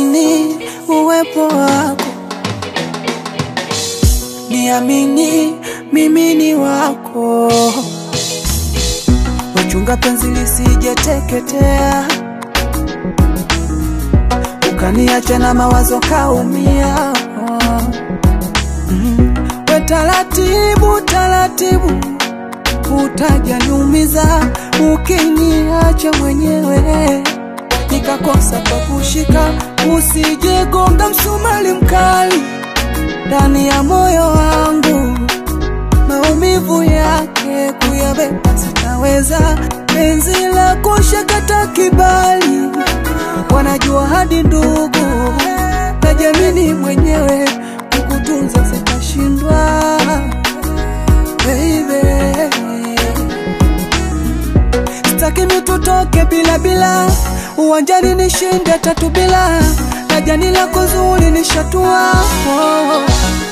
niamini uwepo wako, niamini mimi ni wako, wachunga penzi lisijeteketea, ukaniacha na mawazo kaumia. Mm. We taratibu taratibu, utajaniumiza ukiniacha mwenyewe nikakosa pa kushika, usijegonga msumali mkali ndani ya moyo wangu, maumivu yake kuyabeba sitaweza, penzi la kushakata kibali, wanajua hadi ndugu, najamini mwenyewe kukutunza sitashindwa, baby Sitaki mitutoke bila bila, uwanjani nishinde tatu bila, na jani lako zuri nishatua. Oh.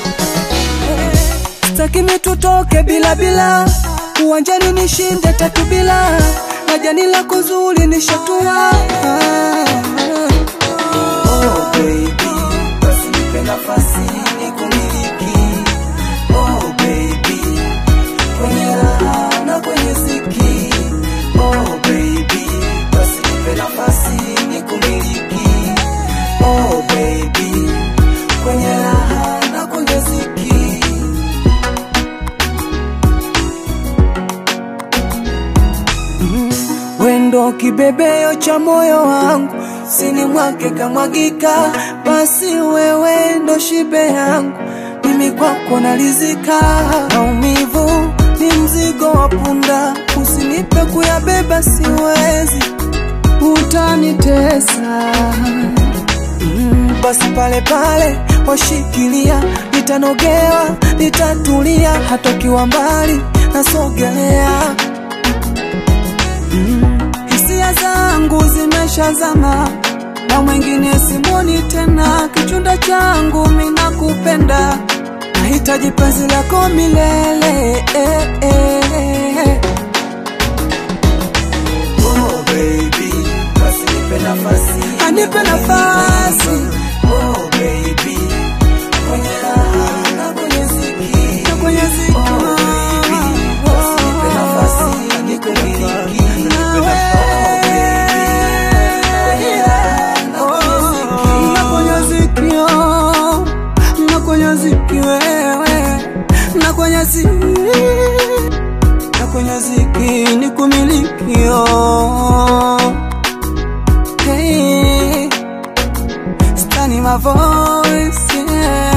Sitaki mitutoke bila bila, uwanjani nishinde tatu bila, na jani lako zuri nishatua. Oh baby, basi nipe nafasi nikumiliki. Oh baby, kwenye raha na kwenye ziki. Oh baby, basi nipe nafasi nikumiliki. Oh baby, kwenye raha na kwenye ziki. Mm, Wendo kibebeo cha moyo wangu, sini mwake kamwagika, basi wewe ndo shibe yangu, mimi kwako nalizika. Maumivu ni mzigo wa punda, usinipe kuyabeba, siwezi, utanitesa. Mm, basi pale pale washikilia, nitanogewa, nitatulia, hata ukiwa mbali nasogelea. Mm, hisia zangu zimeshazama na mwingine simoni tena, kichunda changu mina kupenda, nahitaji penzi lako milele eh, eh. Oh baby, basi nipe nafasi, anipe nafasi. Oh baby, kwenye raha na kwenye ziki, na kwenye ziki. Oh baby, basi nipe nafasi, nikumiliki. Nawe, na kwenye ziki, oh, na kwenye ziki wewe, na kwenye ziki na kwenye ziki ni kumilikio. Hey, stani my voice, yeah.